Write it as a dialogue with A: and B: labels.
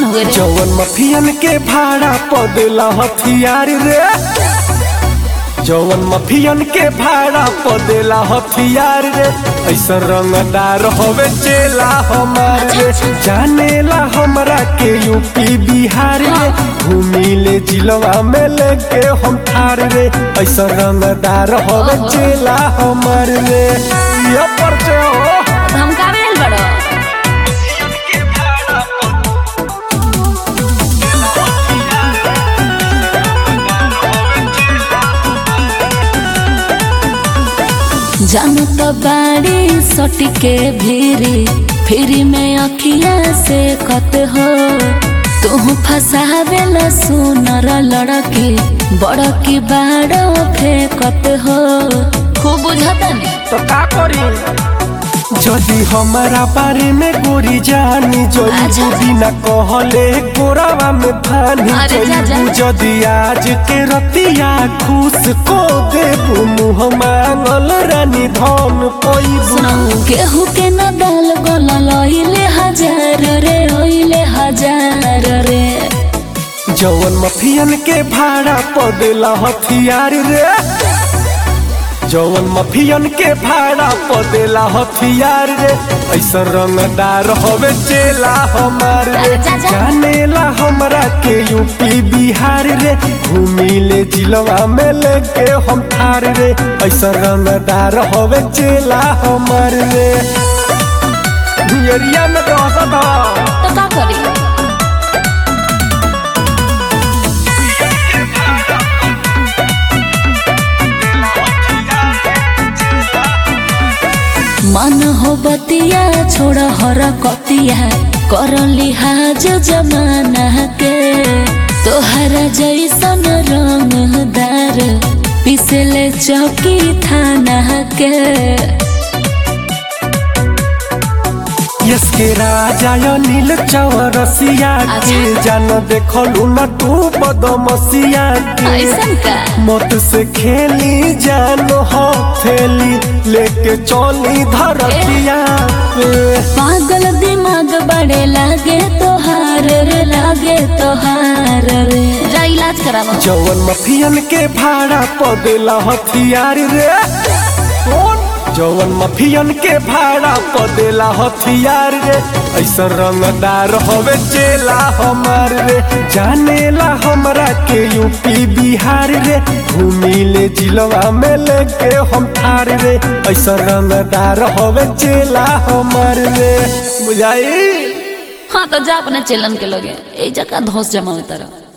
A: हुए रे
B: जवन मफियन के भाड़ा पदेला हथियार रे जवन मफियन के भाड़ा पदेला हथियार रे ऐसा रंगदार होवे चेला हमार रे जानेला हमरा के यूपी बिहार रे घूमी ले जिलवा में लेके हम थार रे ऐसा रंगदार होवे चेला हमार रे ये परचे हो
A: धमकावे आइल बड़ो जानू तो बाड़ी सटी के भीरी फिरी में अखिया से कत हो तू फसावेला सुनर लड़की बड़की बाड़ो फेंकत हो खूब बुझता नहीं
B: तो का करी जदि हमारा बारे में गोरी जानी
A: अच्छा।
B: जइबू बिना कहले गोरावा में भानी
A: अरे जा, जा।
B: जइबू जदि आज के रतिया खुश को देबू मुँह मांगल रानी धन
A: सुनो
B: पैबू
A: केहू के न डाल गला लइले हजार रे ओइले हजार रे
B: जवन मफियन के भाड़ा पदेला हथियार रे जवन मफियन के भाड़ा पदेला हथियार रे ऐसा रंगदार होवे चेला हमार रे
A: जा, जा।
B: जानेला हमरा के यूपी बिहार रे घूमी ले जिलवा में लेके हम थार रे ऐसा रंगदार होवे चेला हमार रे एरिया में रहत ह
A: तो का करी मन हो बतिया छोड़ हर कतिया कर लिहाज जमाना के तोहरा जैसन रंगदार पिसले चौकी थाना के
B: यस के राजा यो नील चौरसिया के
A: अच्छा।
B: जान देखलू न तू बदमसिया के
A: ऐसन का
B: मत से खेली जान हो थेली लेके चली धरतिया पे
A: पागल दिमाग बड़े लागे तोहार रे लागे तोहार रे जा इलाज करावा
B: जवन मफियन के भाड़ा पदेला हथियार रे कौन जवन मफियन के भाड़ा पदेला हथियार रे ऐसा रंगदार होवे चेला हमार रे जानेला हमरा के यूपी बिहार रे घूमी ले जिलवा में लेके हम थार रे ऐसा रंगदार होवे चेला हमार रे बुझाई
A: हाँ तो जा अपने चेलन के लगे ए जगह धोस जमा तरह